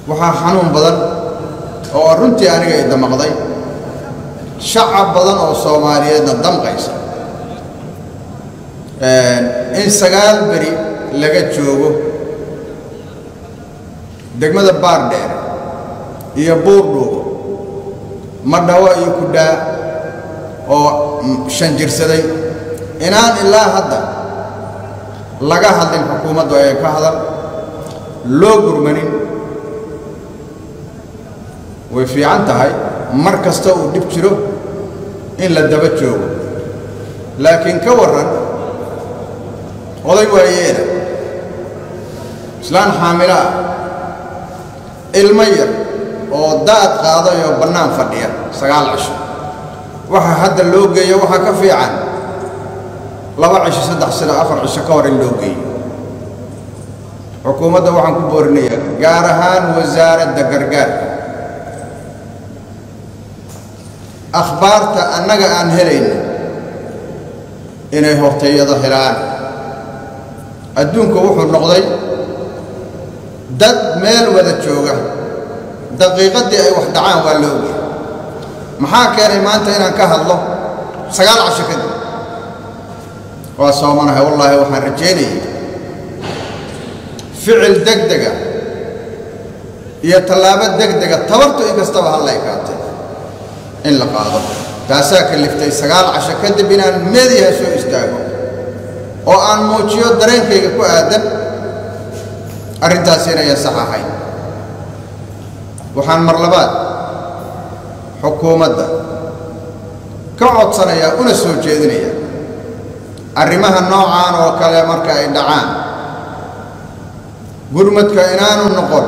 waxaa xanuun badan oo runtii aniga i damaqday shacab badan oo soomaaliyeedna damqaysa in sagaal beri laga joogo degmada baardheer iyo buurdhuubo madhawo iyo kudhaa oo shan jirsaday inaan ilaa hadda laga hadlin xukuumaddu ay ka hadal loo gurmanin way fiican tahay mar kasta uu dhib jiro in la daba joogo laakiin ka warran oday waayeela islaan xaamilo ah ilmo yar oo daad qaaday oo bannaan fadhiya sagaal cisho waxa hadda loo geeyo waxaa ka fiican laba cisho saddex sano afar cisho ka hor in loo geeyo xukuumadda waxaan ku boorinayaa gaar ahaan wasaaradda gargaarka akhbaarta annaga aan helayno inay hortayado helaan adduunku wuxuu noqday dad meel wada jooga daqiiqaddii ay wax dhacaan waa la ogyahay maxaa keenay maanta inaan ka hadlo sagaal casho kadib waa soomanahay wallaahi waxaan rajaynayay ficil degdega iyo tallaabo degdega tabartu in kastaba halla ekaatay in la qaado taasaa kaliftay sagaal casho kadib inaan meediyaha soo istaago oo aan muujiyo dareenkayga ku aadan arrintaasi inayan sax ahayn waxaan mar labaad xukuumadda ka codsanayaa una soo jeedinaya arrimaha noocaan oo kale marka ay dhacaan gurmadka inaanu noqon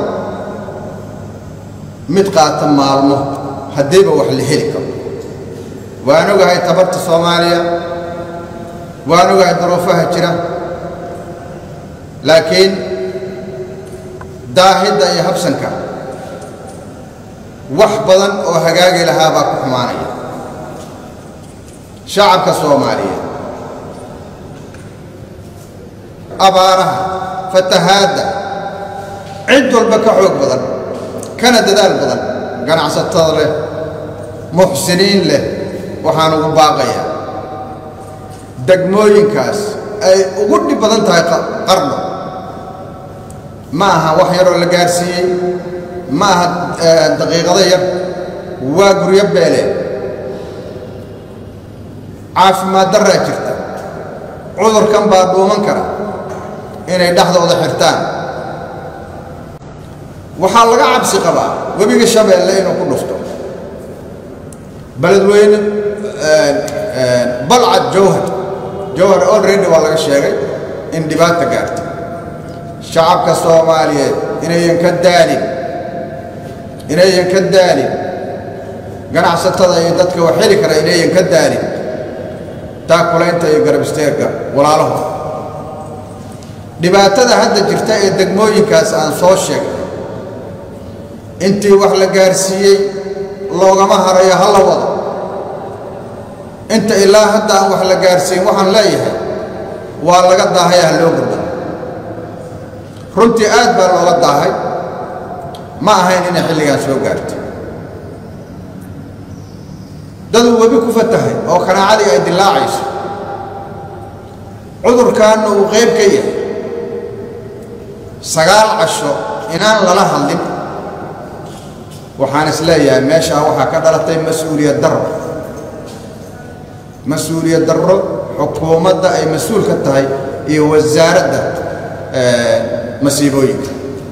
mid qaata maalmo haddiiba wax la heli karo waan ogahay tabarta soomaaliya waan ogahay duruufaha jira laakiin daahidda iyo habsanka wax badan oo hagaagi lahaa baa ku xumaanaya shacabka soomaaliyeed abaaraha fatahaadda cid walba ka xoog badan kana dadaal badan ganacsatada leh muxsiniin leh waxaan ugu baaqayaa degmooyinkaas ay ugu dhib badan tahay qarno ma aha wax yaroo la gaarsiiyey ma aha daqiiqado yar waa guryo beeleen caafimaad darraa jirta cudurkan baa dhuuman kara inay dhexdooda xirtaan waxaa laga cabsi qabaa webiga shabeelle inuu ku dhufto beledweyne balcad jawhar jawhar olredy waa laga sheegay in dhibaata gaarta shacabka soomaaliyeed inayan ka daalin inayan ka daalin ganacsatada iyo dadka wax heli kara inayan ka daalin taakulaynta iyo garabisteerka walaalaho dhibaatada hadda jirta ee degmooyinkaas aan soo sheegay intii wax la gaarsiiyey loogama harayo ha la wado inta ilaa hadda aan wax la gaarsiin waxaan leeyahay waa laga daahaya ha loo gurdo runtii aad baa looga daahay ma ahayn inay xilligaan soo gaartay daduu webi ku fatahay oo kanaacadii ay dilaacayso cudurkaanna uu qayb ka yahay sagaal casho inaan lala hadlin waxaan is leeyahay meeshaa waxaa ka dhalatay mas-uuliyad darro mas-uuliyad darro xukuumadda ay mas-uul ka tahay iyo wasaaradda masiibooyinka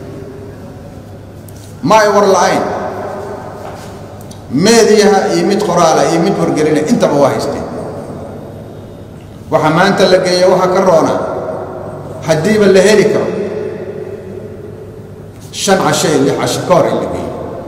ma ay war la'ayn meediyaha iyo mid qoraala iyo mid wargelina intaba waa haysteen waxa maanta la geeya waxaa ka roonaa haddiiba la heli karo shan casho iyo lix casho ka hor in la geeyo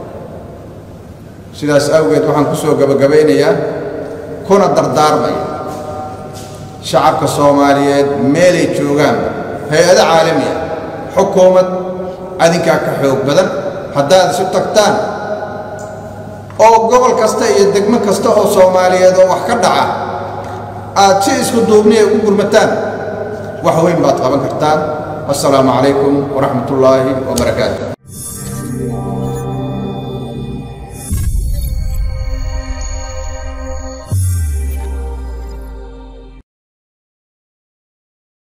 sidaas awgeed waxaan ku soo gabagabaynayaa kuna dardaarmaya shacabka soomaaliyeed meelay joogaanba hay-ado caalami ah xukuumad adinkaa ka xoog badan haddaad isu tagtaan oo gobol kasta iyo degmo kasta oo soomaaliyeed oo wax ka dhaca aad si isku duubniya ugu gurmataan wax weyn baad qaban kartaan assalaamu calaykum waraxmat ullaahi wabarakaatu